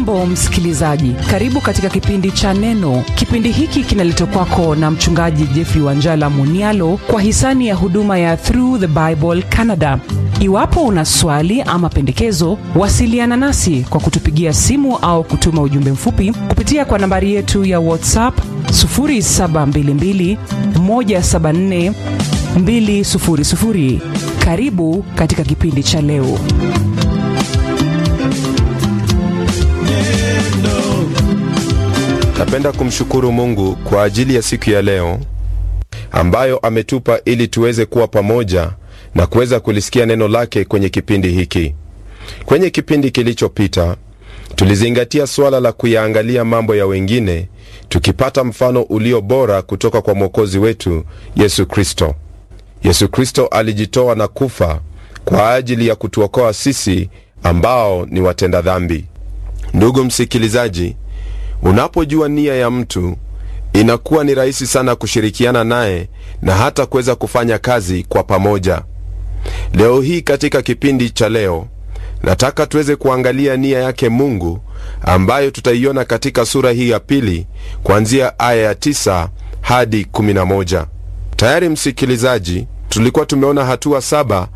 hujambo msikilizaji karibu katika kipindi cha neno kipindi hiki kinaletwa kwako na mchungaji jeffrey wanjala munialo kwa hisani ya huduma ya through the bible canada iwapo una swali ama pendekezo wasiliana nasi kwa kutupigia simu au kutuma ujumbe mfupi kupitia kwa nambari yetu ya whatsapp 722 174 200 karibu katika kipindi cha leo napenda kumshukuru mungu kwa ajili ya siku ya leo ambayo ametupa ili tuweze kuwa pamoja na kuweza kulisikia neno lake kwenye kipindi hiki kwenye kipindi kilichopita tulizingatia suala la kuyaangalia mambo ya wengine tukipata mfano ulio bora kutoka kwa mwokozi wetu yesu kristo yesu kristo alijitoa na kufa kwa ajili ya kutuokoa sisi ambao ni watenda dhambi ndugu msikilizaji unapojua nia ya mtu inakuwa ni rahisi sana kushirikiana naye na hata kuweza kufanya kazi kwa pamoja leo hii katika kipindi cha leo nataka tuweze kuangalia nia yake mungu ambayo tutaiona katika sura hii ya pili kuanzia aya ya 9 hadi 11 tayari msikilizaji tulikuwa tumeona hatua saba